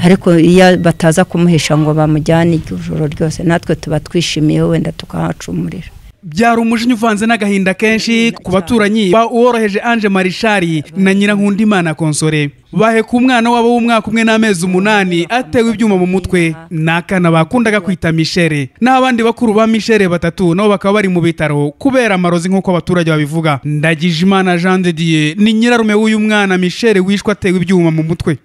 ariko iyo bataza kumuhisha ngo bamujyane ijoro ryose natwe tuba twishimiye wenda tukahacumurira byari umujinya uvanze n'agahinda kenshi ku baturanyi uworoheje ange marishari na nyirankundimana konsore baheka umwana wabo w'umwaka umwe n'amezi umunani atewe ibyuma mu mutwe ni akana bakundaga kwita mishere n'abandi bakuru ba mishere batatu nabo bakaba bari mu bitaro kubera amarozi nk'uko abaturage babivuga ndagije imana jean de dieu ni nyirarume w'uyu mwana mishere wishwe atewe ibyuma mu mutwe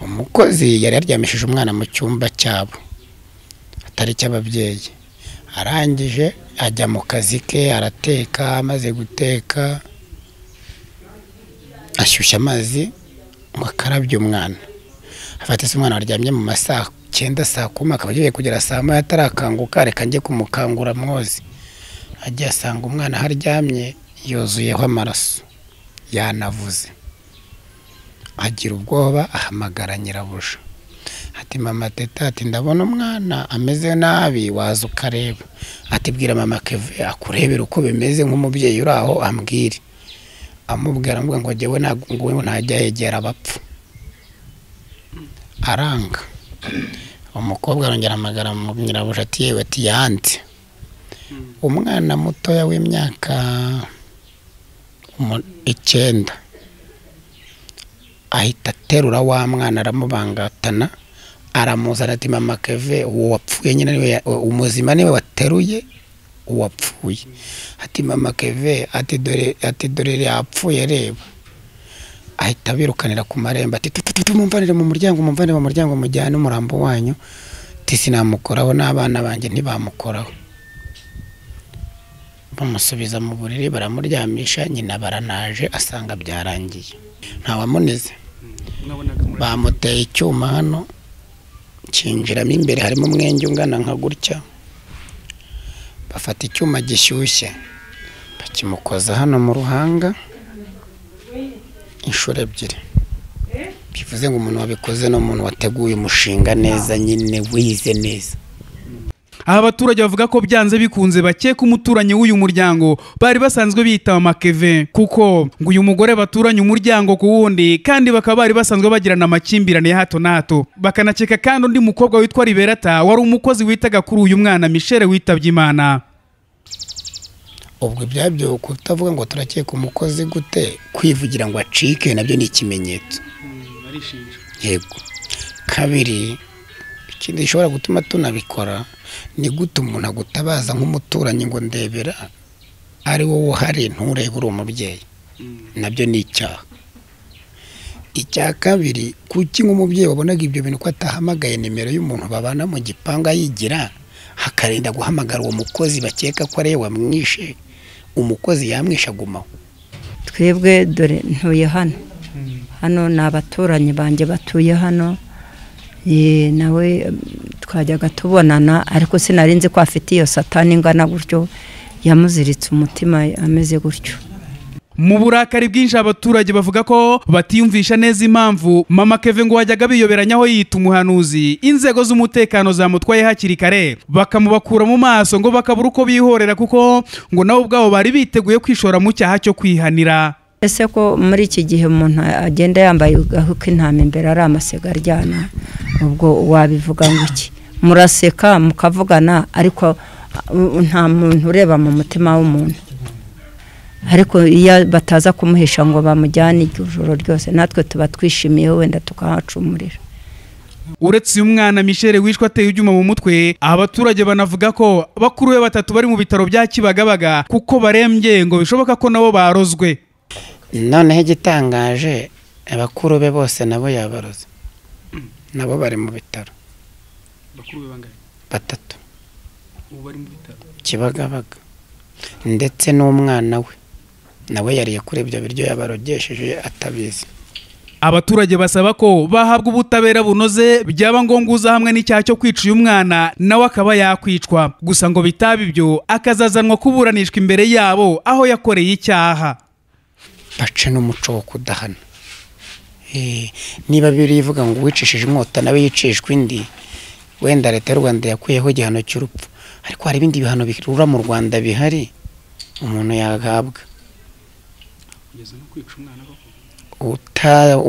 umukozi yari yaryamishije umwana mu cyumba cyabo atari icy'ababyeyi arangije ajya mu kazi ke arateka amaze guteka ashyushya amazi ngo akarabye umwana afata se umwana waryamye mu masaha cyenda saa kumi akaba agiye kugera saa moya atarakanguka reka njye kumukangura mwozi agiye asanga umwana aho aryamye yuzuyeho amaraso yanavuze agira ubwoba ahamagara nyirabuja ati mama teta ati ndabona umwana ameze nabi waza ukareba ati bwira mama keve akurebera uko bimeze nk'umubyeyi uri aho ambwire amubwira amubwira ngo ngewe ntabwo ntajya yegera abapfu aranga umukobwa arongera amagara mu nyirabuja ati yewe ati yanze umwana mutoya w'imyaka icyenda ahita aterura wa mwana aramubangatana aramuzana ati mama keve uwo wapfuye nyine niwe umuzima niwe wateruye uwapfuye ati mama keve ati dore ati dore yapfuye reba ahita abirukanira ku marembo ati tumumvanire mu muryango mumvanire mu muryango mujyane umurambo wanyu ati sinamukoraho n'abana banjye ntibamukoraho bamusubiza mu buriri baramuryamisha nyina baranaje asanga byarangiye ntawamunize bamuteye icyuma hano kinjiramo imbere harimo umwenge ungana nka gutya bafata icyuma gishyushye bakimukoza hano mu ruhanga inshuro ebyiri bivuze ngo umuntu wabikoze ni umuntu wateguye umushinga neza nyine wize neza aha abaturage bavuga ko byanze bikunze bakeka umuturanyi w'uyu muryango bari basanzwe biyita amakeve kuko ngo uyu mugore baturanye umuryango ku wundi kandi bakaba bari basanzwe bagirana amakimbirane ya hato na hato bakanakeka kandi undi mukobwa witwa riberata wari umukozi witaga kuri uyu mwana mishere witabye imana ubwo ibyabyo kutavuga ngo turakeka umukozi gute kwivugira ngo acike nabyo ni ikimenyetso yego kabiri ikindi gishobora gutuma tunabikora ni gute umuntu agutabaza nk'umuturanyi ngo ndebera ari wowe uhari nturebe uri umubyeyi nabyo ni icyaha icya kabiri kuki nk'umubyeyi wabonaga ibyo bintu ko atahamagaye nimero y'umuntu babana mu gipangu ayigira hakarinda guhamagara uwo mukozi bakeka ko ariwe wamwishe umukozi yamwishe agumaho twebwe dore ntuye hano hano ni abaturanyi banjye batuye hano nawe twajyaga tubonana ariko sinari nzi ko afite iyo satani ingana gutyo yamuziritse umutima ameze gutyo mu burakari bwinshi abaturage bavuga ko batiyumvisha neza impamvu mama keve ngo wajyaga biyoberanyaho yita umuhanuzi inzego z'umutekano zamutwaye hakiri kare bakamubakura mu maso ngo bakabura uko bihorera kuko ngo nabo ubwabo bari biteguye kwishora mu cyaha cyo kwihanira ese ko muri iki gihe umuntu agenda yambaye agahu k'intama imbere ari amasega aryana ubwo wabivuga ngo iki muraseka mukavugana ariko nta muntu ureba mu mutima w'umuntu ariko iyo bataza kumuhisha ngo bamujyane ijoro ryose natwe tuba twishimiye wenda tukahacumurira uretse uyu mwana mishere wishwe ateye ibyuma mu mutwe abaturage banavuga ko bakuru be batatu bari mu bitaro bya kibagabaga kuko barembye ngo bishoboka ko nabo barozwe noneho igitangaje abakuru be bose nabo yabaroze nabo bari mu bitaro batatu kibagabaga ndetse n'umwana we nawe yariye kuri ibyo biryo yabarogesheje atabizi abaturage basaba ko bahabwa ubutabera bunoze byaba ngombwa uza hamwe n'icyaha cyo kwica uyu mwana nawe akaba yakwicwa gusa ngo bitaba ibyo akazazanwa kuburanishwa imbere yabo aho yakoreye icyaha bace n'umuco wo kudahana niba birivuga ngo uwicishije inkota nawe yicishwa indi wenda leta y'u rwanda yakuyeho igihano cy'urupfu ariko hari ibindi bihano birura mu rwanda bihari umuntu yahabwa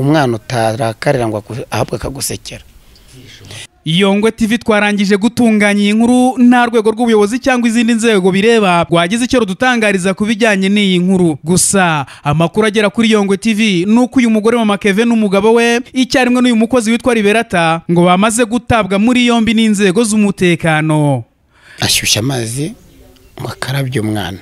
umwana utarakarira ngo ahabwe akagusekera Yongwe TV twarangije gutunganya iyi nkuru nta rwego rw'ubuyobozi cyangwa izindi nzego bireba rwagize icyo rudutangariza ku bijyanye n'iyi nkuru gusa amakuru agera kuri Yongwe TV ni uko uyu mugore wa Makeve n'umugabo we icyarimwe n'uyu mukozi witwa Liberata ngo bamaze gutabwa muri yombi n'inzego z'umutekano ashyushya amazi ngo akarabye umwana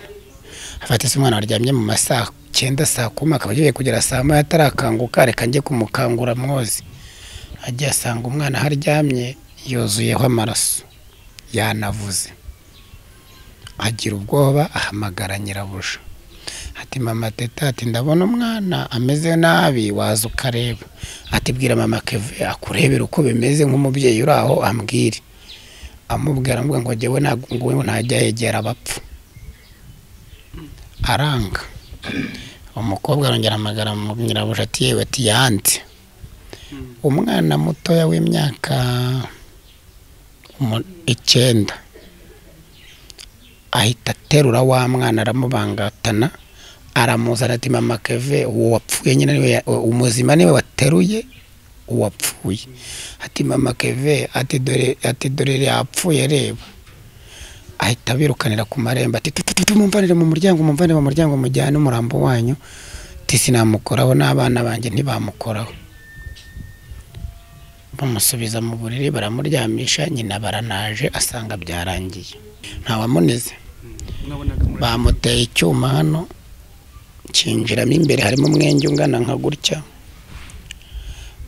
afata se umwana waryamye mu masaha cyenda saa kumi akaba agiye kugera saa moya atarakanguka reka njye kumukangura mwoze agiye asanga umwana aho aryamye yuzuyeho amaraso yanavuze agira ubwoba ahamagara nyirabuja ati mama teta ati ndabona umwana ameze nabi waza ukareba ati bwira mama keve akurebera uko bimeze nk'umubyeyi uri aho ambwire amubwira aramubwira ngo njyewe ntabwo ngubu ntajya yegera abapfu aranga umukobwa arongera amagara nyirabuja ati yewe ati yanze umwana mutoya w'imyaka umu- icyenda ahita aterura wa mwana aramubangatana aramuzana ati mama keve uwo wapfuye nyine niwe ya- u- umuzima niwe wateruye uwapfuye ati mama keve ati dore ati dore yapfuye reba ahita birukanira ku marembo ati "Tu- tu- tu- tu, mumvanire mu muryango mumvanire mu muryango mujyane umurambo wanyu ati sinamukoraho n'abana banjye ntibamukoraho bamusubiza mu buriri baramuryamisha nyina baranaje asanga byarangiye ntawamunize bamuteye icyuma hano cyinjiramo imbere harimo umwenge ungana nka gutya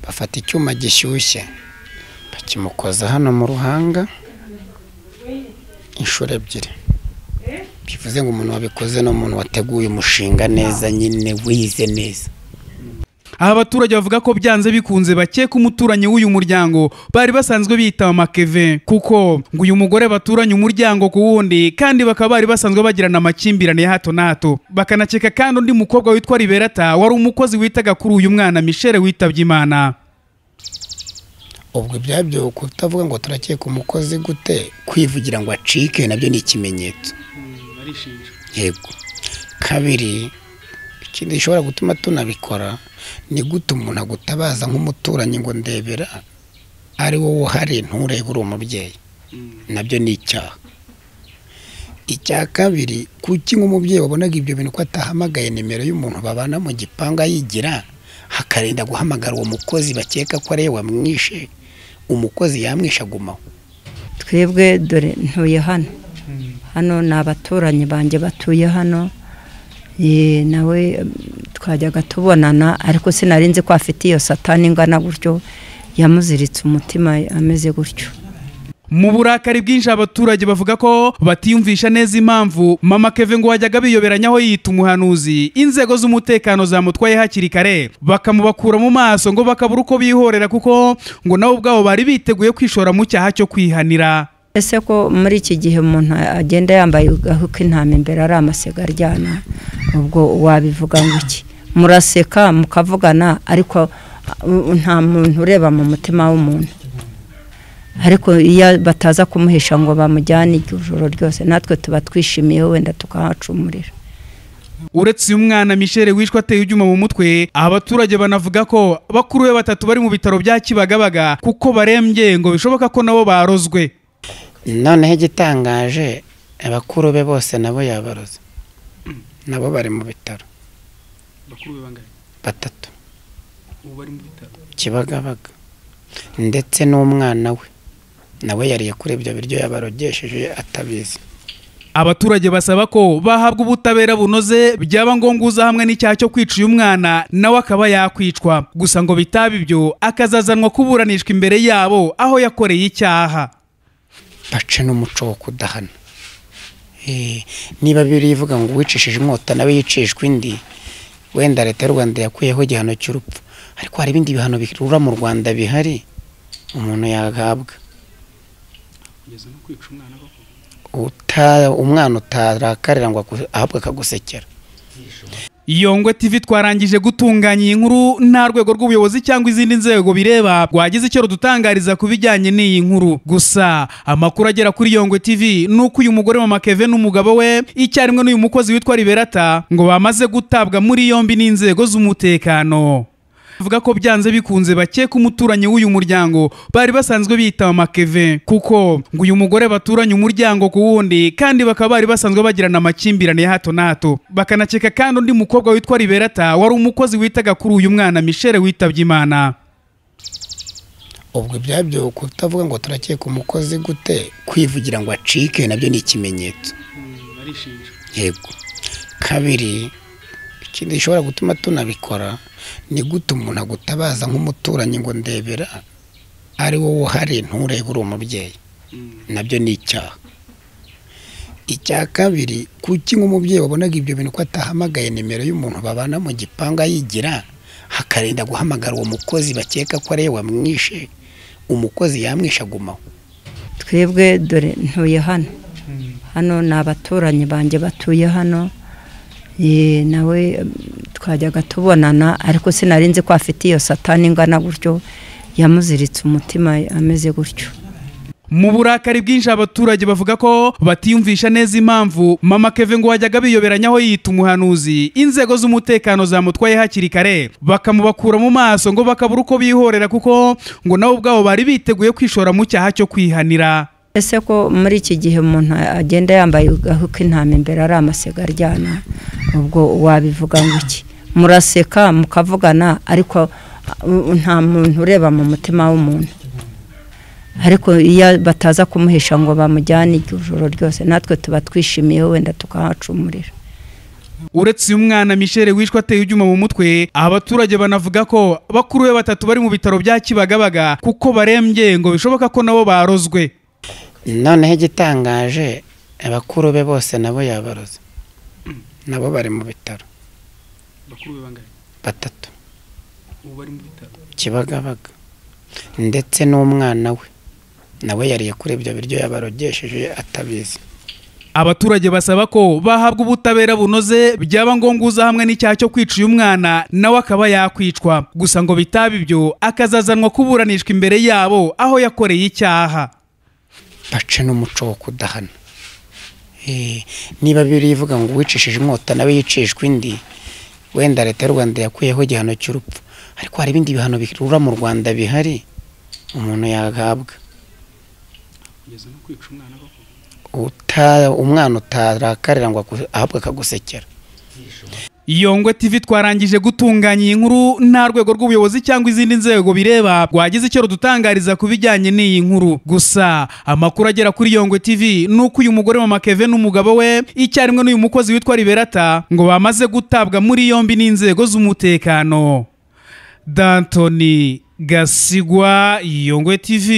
bafata icyuma gishyushye bakimukoza hano mu ruhanga inshuro ebyiri bivuze ngo umuntu wabikoze ni umuntu wateguye umushinga neza nyine wize neza Aha abaturage bavuga ko byanze bikunze bakeka umuturanyi w'uyu muryango bari basanzwe biyita Makeve kuko ngo uyu mugore baturanye umuryango ku wundi kandi bakaba bari basanzwe bagirana amakimbirane ya hato na hato bakanakeka kandi undi mukobwa witwa Liberata wari umukozi witaga kuri uyu mwana Michelle witabye Imana ubwo ibyabyo kutavuga ngo turakeka umukozi gute kwivugira ngo acike nabyo ni ikimenyetso yego kabiri ikindi gishobora gutuma tunabikora ni gute umuntu agutabaza nk'umuturanyi ngo ndebera ari wowe uhari nturebe uri umubyeyi nabyo ni icyaha icya kabiri kuki nk'umubyeyi wabonaga ibyo bintu ko atahamagaye nimero y'umuntu babana mu gipangu ayigira hakarinda guhamagara uwo mukozi bakeka ko ari we wamwishe umukozi yamwishe agumaho twebwe dore ntuye hano hano ni abaturanyi banjye batuye hano Ye, nawe mm, twajyaga tubonana ariko sinari nzi ko afite iyo satani ingana gutyo yamuziritse umutima ameze gutyo mu burakari bwinshi abaturage bavuga ko batiyumvisha neza impamvu mama keve ngo wajyaga biyoberanyaho yita umuhanuzi inzego z'umutekano zamutwaye hakiri kare bakamubakura mu maso ngo bakabura uko bihorera kuko ngo nabo ubwabo bari biteguye kwishora mu cyaha cyo kwihanira ese ko muri iki gihe umuntu agenda yambaye aho intama imbere ari amasega aryana ubwo wabivuga ngo iki muraseka mukavugana ariko uh, nta muntu ureba mu mutima w'umuntu ariko iyo bataza kumuhisha ngo bamujyane ijoro ryose natwe tuba twishimiye wenda tukahacumurira uretse uyu mwana Michelle wishwe ateye ibyuma mu mutwe abaturage banavuga ko bakuru be batatu bari mu bitaro bya Kibagabaga kuko barembye ngo bishoboka ko nabo barozwe noneho igitangaje abakuru be bose nabo yabaroze nabo bari mu bitaro batatu kibagabaga ndetse n'umwana we nawe yariye kuri ibyo biryo yabarogesheje atabizi abaturage basaba ko bahabwa ubutabera bunoze byaba ngombwa uza hamwe n'icyaha cyo kwica uyu mwana nawe akaba yakwicwa gusa ngo bitaba ibyo akazazanwa kuburanishwa imbere yabo aho yakoreye icyaha bace n'umuco wo kudahana Eh, niba bibiri ivuga ngo uwicishije inkota nawe yicishwa indi wenda leta y'u rwanda yakuyeho igihano cy'urupfu ariko hari ibindi bihano birura mu rwanda bihari umuntu yahabwa Uta- umwana utarakarira ngo aku- ahubwo akagusekera Yongwe TV twarangije gutunganya iyi nkuru nta rwego rw'ubuyobozi cyangwa izindi nzego bireba rwagize icyo rudutangariza ku bijyanye n'iyi nkuru gusa amakuru agera kuri Yongwe TV ni uko uyu mugore wa Makeve n'umugabo we icyarimwe n'uyu mukozi witwa Liberata ngo bamaze gutabwa muri yombi n'inzego z'umutekano avuga ko byanze bikunze bakeka umuturanyi w'uyu muryango bari basanzwe bita makeve kuko ngo uyu mugore baturanye umuryango ku wundi kandi bakaba bari basanzwe bagirana amakimbirane ya hato na hato bakanakeka kandi undi mukobwa witwa riberata wari umukozi witaga kuri uyu mwana mishele witabye imana ubwo ibyabyo kutavuga ngo turakeka umukozi gute kwivugira ngo acike nabyo ni ikimenyetso yego kabiri ikindi gishobora gutuma tunabikora ni gute umuntu agutabaza nk'umuturanyi ngo ndebera ari wowe uhari nturebe uri umubyeyi nabyo ni icyaha icya kabiri kuki nk'umubyeyi wabonaga ibyo bintu ko atahamagaye nimero y'umuntu babana mu gipangu ayigira hakarinda guhamagara uwo mukozi bakeka ko ari we wamwishe umukozi yamwishe agumaho twebwe dore ntuye hano hano ni abaturanyi banjye batuye hano Ye, nawe mm, twajyaga tubonana ariko sinari nzi ko afite iyo satani ingana gutyo yamuziritse umutima ameze gutyo mu burakari bwinshi abaturage bavuga ko batiyumvisha neza impamvu mama keve ngo wajyaga biyoberanyaho yita umuhanuzi inzego z'umutekano zamutwaye hakiri kare bakamubakura mu maso ngo bakabura uko bihorera kuko ngo nabo ubwabo bari biteguye kwishora mu cyaha cyo kwihanira ese ko muri iki gihe umuntu agenda yambaye aho intama imbere ari amasega aryana ubwo wabivuga ngo iki muraseka mukavugana ariko uh, nta muntu ureba mu mutima w'umuntu ariko iyo bataza kumuhisha ngo bamujyane ijoro ryose natwe tuba twishimiye wenda tukahacumurira uretse uyu mwana mishele wishwe ateye ibyuma mu mutwe abaturage banavuga ko bakuru be batatu bari mu bitaro bya kibagabaga kuko barembye ngo bishoboka ko nabo barozwe noneho igitangaje abakuru be bose nabo yabaroze nabo bari mu bitaro batatu kibagabaga ndetse n'umwana we nawe yariye kuri ibyo biryo yabarogesheje atabizi abaturage basaba ko bahabwa ubutabera bunoze byaba ngombwa uza hamwe n'icyaha cyo kwica uyu mwana nawe akaba yakwicwa gusa ngo bitaba ibyo akazazanwa kuburanishwa imbere yabo aho yakoreye icyaha bace n'umuco wo kudahana Eh, niba bibiri ivuga ngo uwicishije inkota nawe yicishwa indi wenda leta y'u rwanda yakuyeho igihano cy'urupfu ariko hari ibindi bihano birura mu rwanda bihari umuntu yahabwa Uta- umwana utarakarira ngo aku- ahubwo akagusekera Yongwe TV twarangije gutunganya iyi nkuru nta rwego rw'ubuyobozi cyangwa izindi nzego bireba rwagize icyo rudutangariza ku bijyanye n'iyi nkuru gusa amakuru agera kuri Yongwe TV ni uko uyu mugore mama Keve n'umugabo we icyarimwe n'uyu mukozi witwa Liberata ngo bamaze gutabwa muri yombi n'inzego z'umutekano Dantoni Gasigwa Yongwe TV